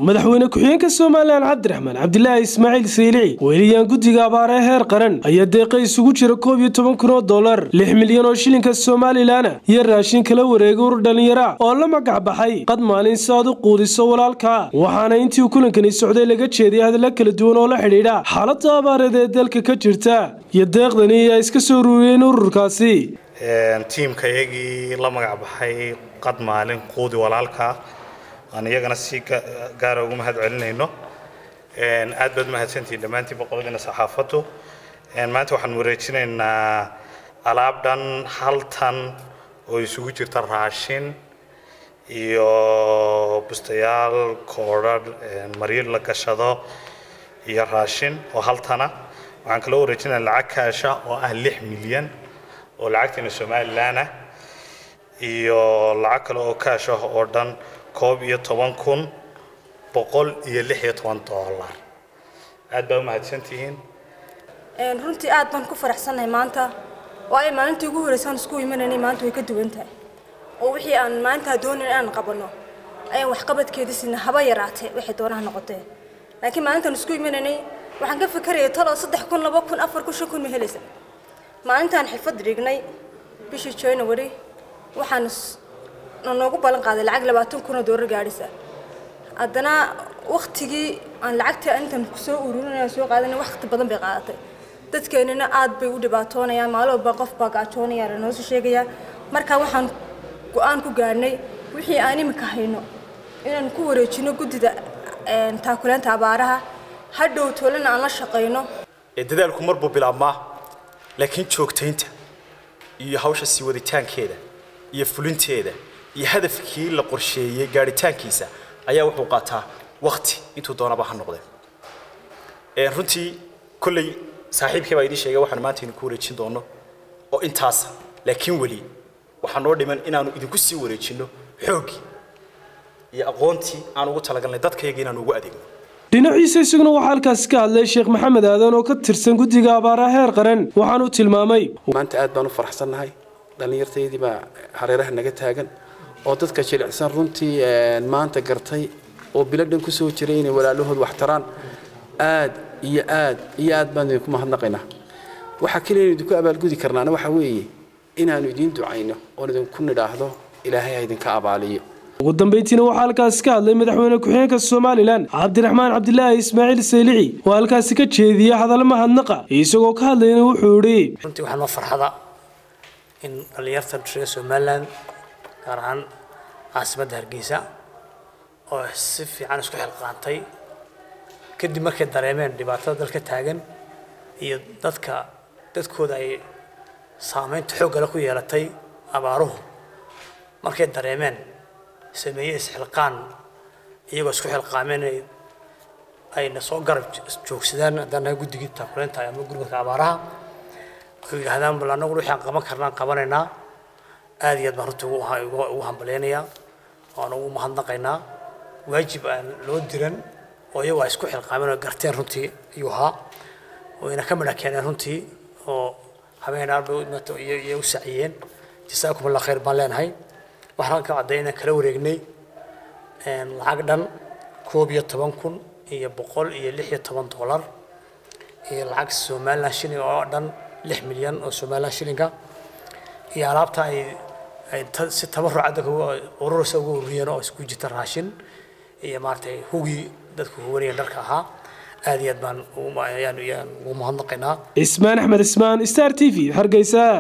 madaxweyne ku-xigeenka somalilan cabdiraxmaan cabdilaahi ismaaciil saylici weeliyaan guddiga abaaree heer qaran ayaa deeqa isugu jira koob iyo toban kun oo dollar lix milyan oo shilinka somalilanna iyo raashin kala wareegay ur dhallinyara oo la magac baxay qad maalin si aad u quudiso walaalka waxaana intii kulankani socday laga jeediyay hadalla kala duwan oo la xidhiidha xaaladda abaareed ee dalka ka jirta iyo deeqdani ay iska soo ruuriyeen ururkaasi tiimka iyagii la magac baxay qad maalin quudi walaalka aan iyagana si gaara ugu mahad celinayno aad baad mahadsantihiin dhammaantiin boqoladiina saxaafaddu maanta waxaan wareejinaynaa alaab dhan hal tan oo isugu jirta raashin iyo bustayaal koodhadh maryo la gashado iyo raashin oo hal tana waxaan kaloo wareejinaynaa lacag kaasha oo ah lix milyan oo lacagteena somalilan ah iyo lacag kale oo kaash ah oo dhan koob iyo toban kun boqol iyo lix iyo toban dollar aad baa u mahadsantihiin runtii aad baan ku faraxsannahay maanta waayo maalintii ugu horreysaan isku imanaynay maanta way ka duwan tahay oo wixii aan maanta doonayn inaan qabanno ayaan waxqabadkeedii sina haba yaraatee waxay doonaha noqotee laakiin maalintaan isku imanaynay waxaan ka fikerayay taloo saddex kun laba kun afar kun shan kun ma helaysa maalintaan xirfad dhignay bishii january waxaan noogu ballan qaaday lacag labaatan kun oo doolar gaadhisa haddana waktigii aan lacagta intan kusoo ururinaya soo qaadanay waqti badan bay qaadatay dadkeenina aad bay u dhibaatoonayaan maalin walba qof baa gaajoonaya lanoo soo sheegaya marka waxaan go-aan ku gaadhnay wixii aan imika hayno inaan ku wareejino guddida taakulaanta abaaraha hadhow toolana aan la shaqayno dadaalku mar buu bilaabmaa laakiin joogtaynta iyo hawsha sii waditaankeeda iyo fulinteeda iyo hadafkii la qorsheeyey gaadhitaankiisa ayaa wuxuu qaataa wakti intuu doonaba ha noqdee runtii kolley saaxiibkii baa idiin sheegay waxaan maanta idinku wareejin doono oo intaasa laakiin weli waxaa noo dhiman inaanu idinku sii wareejinno xooggii iyo aqoontii aan ugu talagalnay dadkayaga inaanu ugu adeegno dhinaciisa isaguna waxaa halkaasi ka hadlay sheekh maxamed aadan oo ka tirsan guddiga abaaraha heer qaran waxaanu tilmaamay maanta aad baan u faraxsannahay dhallinyartaydii baa hareeraha naga taagan oo dadka jilicsan runtii maanta gartay oo bilo dhan ku soo jiray inay walaalahood wax taraan aad iyo aad iyo aad baan idinku mahadnaqaynaa waxaa keliya inu idinku abaalgudi karnaana waxaa weeye inaannu idiin ducayno oon idinku nidhaahdo ilaahay ha idinka abaaliyo ugu dambayntiina waxaa halkaasi ka hadlay madaxweyne ku-xigeenka somalilan cabdiraxmaan cabdilaahi ismaaciil saylici oo halkaasi ka jeediyey hadal mahadnaqa isagoo ka hadlayna wuxuu idhi runtii waxaa noo farxada in dhallinyarta reer somalilan gaar ahaan caasimadda hargeysa oo si fiican isku xilqaantay kadib markay dareemeen dhibaatada dalka taagan iyo dadka dadkooda ay saameynta xooggale ku yeelatay abaaruhu markay dareemeen sameeye isxilqaan iyagoo isku xilqaameen ayna soo garab joogsadaan haddaan nahay guddigii taakuleynta ama gurmadka abaaraha oo yidhaahdaan bal annagu wixii aan qaban karnaan qabanaynaa aad iyo aad baan runtii ugu hambaleynayaa waan ugu mahadnaqaynaa waajib aan loo diran oo iyagoo ay isku xilqaameen oo garteen runtii ayuu ahaa wayna ka midha keeneen runtii oo habeenaarba iyo u saciyeen jasaakum allah khayr baan leenahay waxaan ka cadday inaan kala wareegnay lacag dhan koob iyo toban kun iyo boqol iyo lix iyo toban dollar iyo lacag somaliland shilling oo dhan lix milyan oo somaliland shillinga iyo alaabta ay ay si tabarucadda urursa ugu ururiyeen oo isku jirta raashin iyo maaragtay hugii dadku huwanayeen dharka ahaa aad iyo aad baan ayaan ugu mahadnaqaynaa ismaan axmed ismaan star t v hargeysa